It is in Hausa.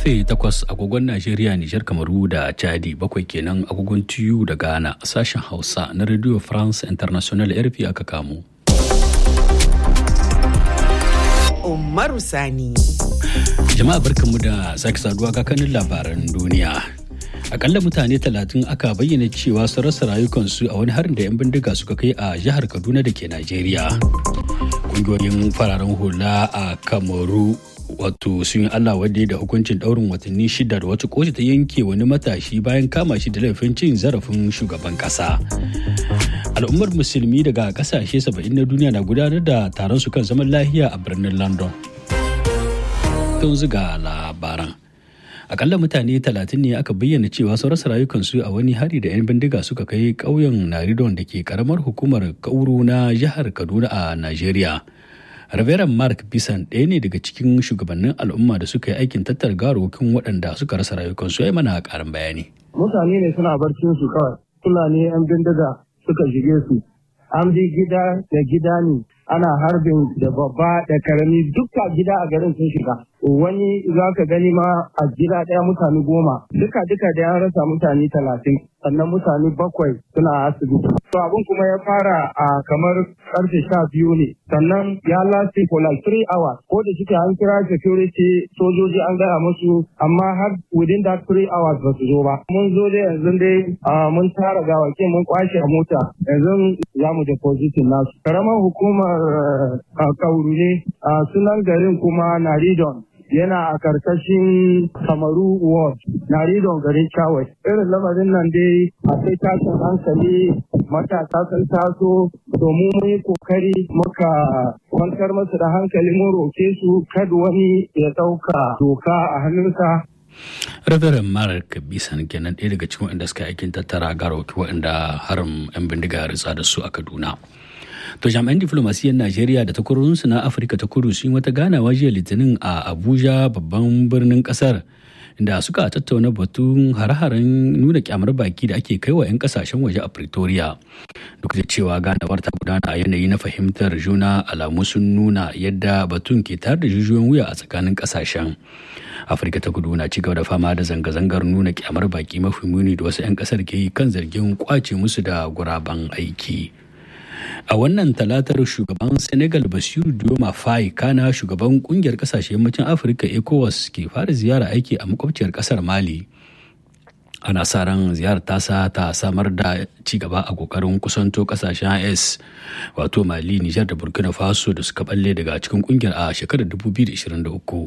karfe 8 agogon Najeriya, Nijar, Kamaru da Chadi bakwai kenan agogon TU da Ghana sashen Hausa na Radio France International RFI aka kamo. Umaru Sani. Jama'a barkanmu da sake saduwa kakanin labaran duniya. Akalla mutane talatin aka bayyana cewa sun rasa rayukansu a wani harin da 'yan bindiga suka kai a jihar Kaduna da ke Najeriya. Ƙungiyoyin fararen hula a Kamaru wato sun yi Allah wadda da hukuncin daurin watanni shida da wata kotu ta yanke wani matashi bayan kama shi da laifin cin zarafin shugaban kasa. Al'ummar musulmi daga kasashe 70 na duniya na gudanar da taron su kan zaman lahiya a birnin London. Tun ziga labaran. Akalla mutane 30 ne aka bayyana cewa sun rasa rayukansu a wani hari da 'yan bindiga suka kai ƙauyen Naridon da ke karamar hukumar Kauru na jihar Kaduna a Najeriya. Reverend Mark Bisan ɗaya ne daga cikin shugabannin al'umma da suka yi aikin tattara garokin waɗanda suka rasa rayukansu ya mana ƙarin bayani. Mutane ne suna barcin su kawai, Fulani 'yan bindiga suka shige su. An bi gida da gida ne, ana harbin da babba da karami duka gida a garin sun shiga. Wani za ka gani ma a gida ɗaya mutane goma, duka duka da ya rasa mutane talatin, sannan mutane bakwai suna asibiti. To abin kuma ya fara a kamar karfe sha biyu ne, sannan ya lasti for like three hours. Ko da shike an kira security sojoji an gaya musu, amma har within that three hours ba su zo ba. Mun zo dai yanzu dai mun tara gawakin mun kwashe a mota, yanzu za mu depositin nasu. Karamar hukumar kauru ne, sunan garin kuma Naridon. yana a karkashin kamaru ward na ridon garin chawai irin lamarin nan dai akwai tashin hankali matasa sun taso domin mun yi kokari muka kwantar masu da hankali mun roke su kada wani ya dauka doka a hannunsa Reverend Mark Bisan kenan ɗaya daga cikin waɗanda suka aikin tattara garoki waɗanda harin 'yan bindiga ya ritsa da su a Kaduna. To jami'an diflomasiyyar Najeriya da takwarorinsu na Afirka ta kudu sun wata ganawa jiya Litinin a Abuja babban birnin kasar inda suka tattauna batun hare-haren nuna kyamar baki da ake kai wa 'yan kasashen waje a Pretoria. Duk da cewa ganawar ta gudana a yanayi na fahimtar juna alamu sun nuna yadda batun ke tare da jijiyoyin wuya a tsakanin kasashen. Afirka ta kudu na cigaba da fama da zanga-zangar nuna kyamar baki mafi muni da wasu 'yan kasar ke yi kan zargin kwace musu da guraben aiki. a wannan talatar shugaban senegal basiru dioma faye kana shugaban kungiyar kasashe yammacin afirka ecowas ke fara ziyara aiki a makwabciyar kasar mali ana sa ran ziyarar tasa ta samar da ci gaba a kokarin kusanto kasashen is wato mali nijar da burkina faso da suka balle daga cikin kungiyar a shekarar 2023